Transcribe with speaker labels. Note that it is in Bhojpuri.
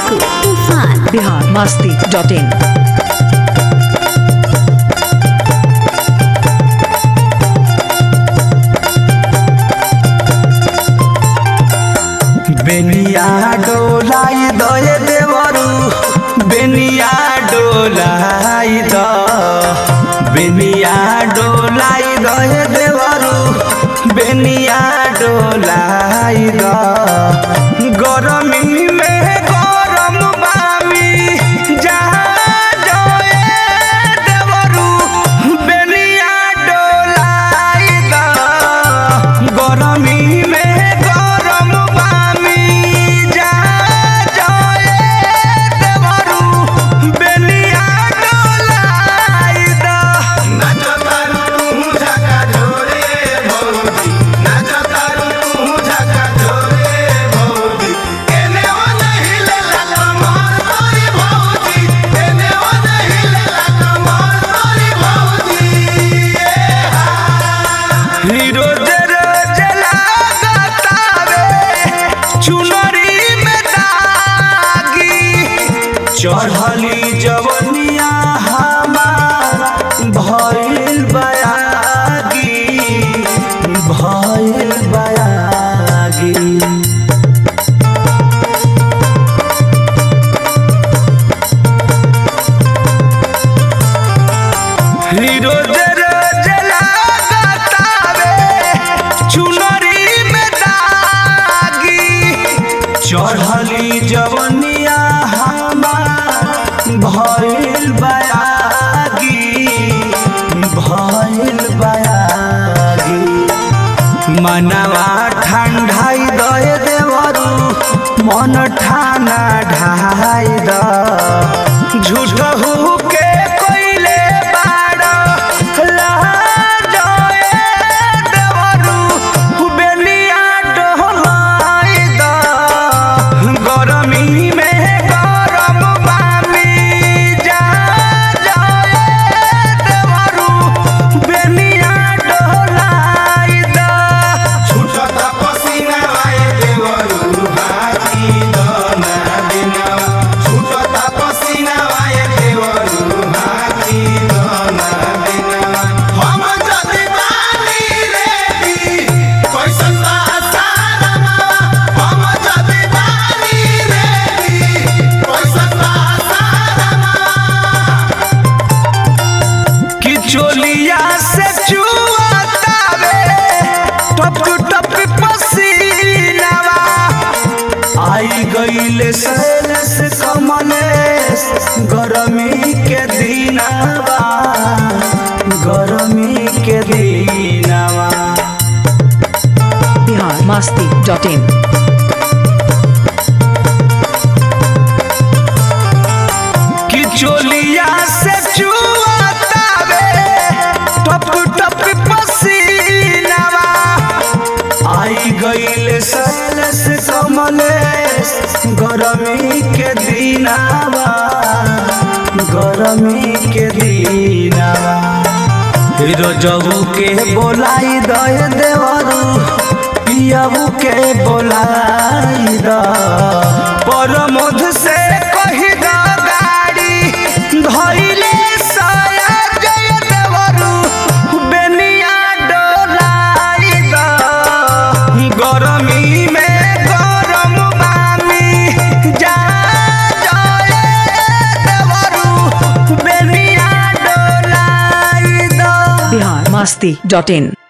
Speaker 1: टिंकू तूफान
Speaker 2: बिहार मस्ती डॉट इन
Speaker 3: बेनिया डोलाई दये देवरू बेनिया डोलाई द बेनिया डोलाई दये देवरू बेनिया डोलाई द गरमी में गरम बामी जहाँ जोए देवरू बेनिया डोलाई द गरमी में गरम बामी जहाँ जोए देवरू बेनिया डोलाई द हीरो जरा जला गतावे चुनरी में दागी चढ़ली जवनिया हमार भइल बयागी भइल बयागी हीरो जरा जला गतावे चुनरी में दागी चढ़ली जवनिया हमार भइल बयागी भइल बयागी मनवा ठंडाई दए देवरू मन ठाना ढाई द झूठ के कोइले बाड़ लाजए देवरू बेलिया डोलाई द गरमी में गरम बामी जा जाए देवरू बेलिया डोलाई द कि चोलिया से चुआतावे टप टप पसीनावा आई गईले सैलस कमलेस गरमी के दिनावा गरमी के दिनावा
Speaker 2: बिहार मस्ती डॉट इन
Speaker 3: कि चोलिया से चुआतावे टप टप पसीनावा आई गईले सैलस कमलेस गरमी के दिनावा गरमी के दिनावा हीरो जबू के बोलाई दय देवरू पियाबू के बोलाई द परमोध से कही द गाड़ी धइले साया जय देवरू बेनिया डोलाई द गरमी में गरम बामी जा जाए देवरू बेनिया डोलाई द
Speaker 2: बिहार मस्ती डॉट इन